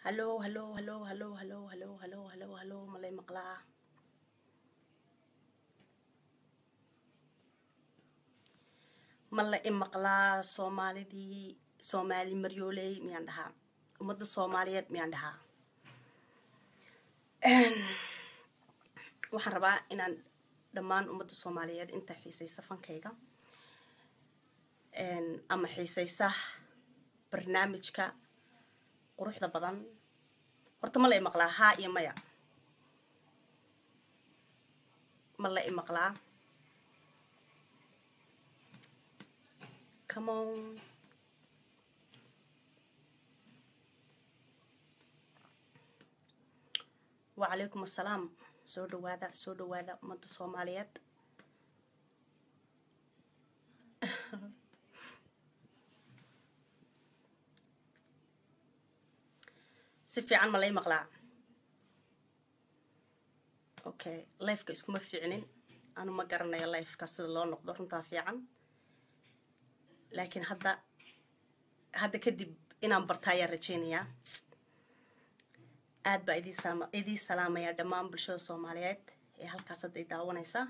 hallo hallo hallo hallo hallo hallo hallo hallo hallo malay maqlaa ma la i maqlaa soomaalidii soomaali maryooley miyaan dhahaa ummadda soomaaliyeed miyaan dhahaa waxaan rabaa inaan dhammaan ummadda soomaaliyeed inta xiisaysa fankayga ama xiisaysa barnaamijka quruxda badan horta ma la i maqlaa haa iyo maya ma la i maqlaa come on wacalaykum assalaam soo dhawaada soo dhawaada ummadda soomaaliyeed si fiican ma lay maqlaa okay lifeka iskuma fiicnin anu ma garanayo lifeka sida loo noqdo runtaa fiican laakiin hadda hadda kadib inaan barta ayaan rajeynayaa aad baa idii salaamayaa dhammaan bulshada soomaaliyeed ee halkaas hadda i daawanaysaa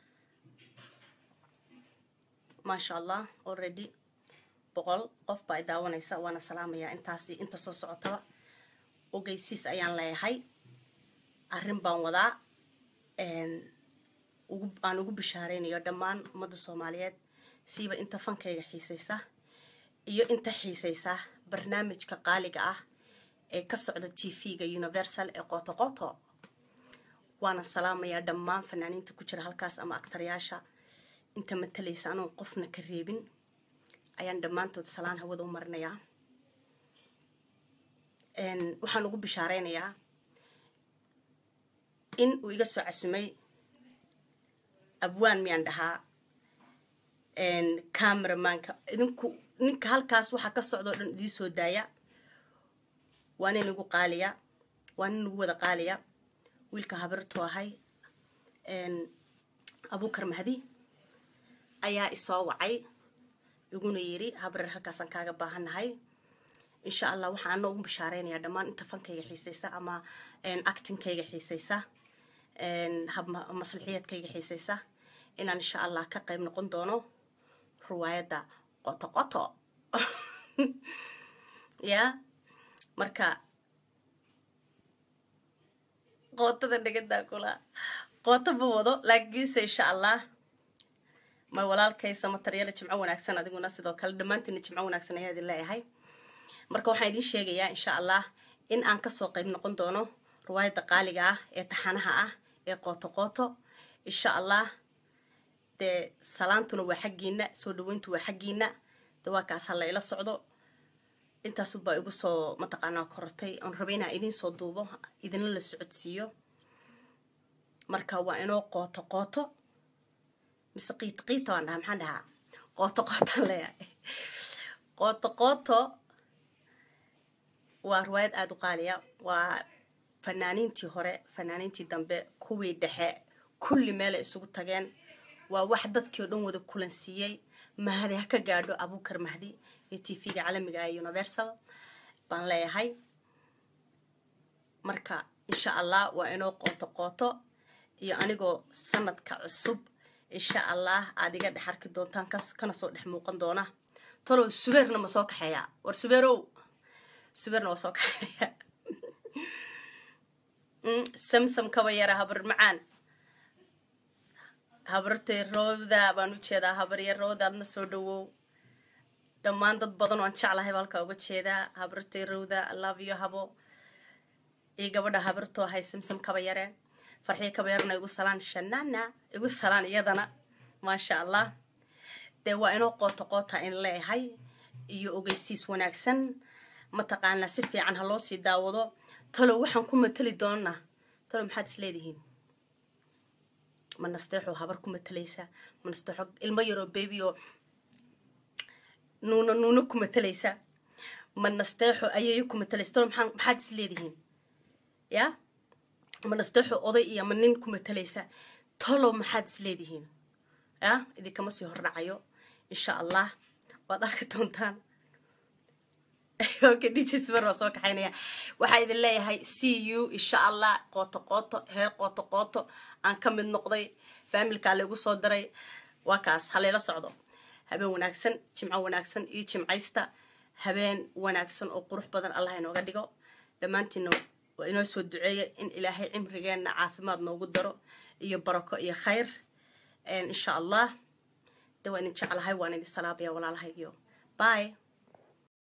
maasha allah already boqol qof baa i daawanaysa waana salaamayaa intaasi inta soo socotaba ogeysiis ayaan leeyahay arrin baan wadaa aan ugu bishaareynayo dhammaan ummadda soomaaliyeed siiba inta fankayga xiisaysa iyo inta xiisaysa barnaamijka qaaliga ah ee ka socda t v-ga universal ee qoto qoto waana salaamayaa dhammaan fanaaniinta ku jira halkaas ama aktaryaasha inta matalaysa anuun qofna ka reebin ayaan dhammaantood salaan hawada u marinayaa waxaan ugu bishaareynayaa in uu iga soo casumay abwaan miyaan dhahaa cameramanka idinku ninka halkaas waxaa ka socda o dhan idii soo daaya waa nin igu qaaliya waa nin igu wada qaaliya wiilka habirtu ahay abukar mahdi ayaa isoo wacay iguna yiri habreer halkaasaan kaaga baahannahay insha allah waxaa ana ugu bishaareynaya dhammaan inta fankayga xiisaysa ama actingkayga xiisaysa maslixiyadkayga xiisaysa inaan insha allah ka qayb noqon doono riwaayadda qoto qoto ya marka qootada dhagadaa kula qooto ma wado laakiinse insha allah may walaalkaysa mataryaala jimco wanaagsan adiguna sidoo kale dhammaantiina jimco wanaagsan ayaa idin leeyahay marka waxaan idiin sheegayaa insha allah in aan kasoo qayb noqon doono riwaayadda qaaliga ah ee taxanaha ah ee qooto qooto insha allah dee salaantuna waa xaggiina soo dhaweyntu waa xaggiina de waa kaas hala ila socdo intaasubaa igu soo mataqaanaa korortay oon rabay inaan idiin soo duubo idinla la socodsiiyo marka waa inoo qooto qooto mise qiito qiita waan dhahaa maxaan dhahaa qooto qootaan leeyahay qooto qooto waa riwaayad aada u qaaliya waa fanaaniintii hore fanaaniintii dambe kuwii dhexe kulli meelay isugu tageen waa wax dadkii oo dhan wada kulansiiyey mahadi ha ka gaadho abukar mahdi ee t v-ga caalamiga ee universal baan leeyahay marka insha allah waa inoo qooto qooto iyo anigoo sanadka cusub insha allah aada iga dhex arki doontaan kana soo dhex muuqan doona talow subeerna ma soo kaxeeya war subeerow subeerna waa soo kaxeeya samsam kaba yara habar macaan habartay rooda baan u jeedaa habarya rooda adna soo dhawow dhammaan dad badan waan jeclahay ba halkaa uga jeedaa habartay rowda love yo habo iyo gabadha habartoo ahay samsam kaba yare farxiyo kaba yarna igu salaan shanana igu salaan iyadana maasha allah dee waa inoo qooto qoota in leeyahay iyo ogeysiis wanaagsan mataqaanaa si fiican ha loo sii daawado talow waxaan ku matali doonaa talow maxaad is leedihiin ma nasteexoo habar ku matalaysa ma nasteexo ilmo yaroo baby oo nuuna nuuna ku matalaysa ma nasteexo ayayo ku matalaysa talow maxaa maxaad is leedihiin ya ma nasteexo oday iyo ma nin ku matalaysa talow maxaad is leedihiin ya idinkama sii hordhacayo insha allah waad arki doontaan okay dj smer waa soo kaxaynaya waxaa idin leeyahay c u insha allah qooto qooto heer qooto qooto aan ka mid noqday faamilkaa laigu soo diray waa kaas halayla socdo habeen wanaagsan jimco wanaagsan iyo jimcaysta habeen wanaagsan oo qurux badan allah inooga dhigo dhammaantiina waa inoo soo duceeya in ilaahay cimrigeenna caafimaad noogu daro iyo barako iyo khayr insha allah de waan idin jeclahay waan idin salaabaya walaalahaygiyo bye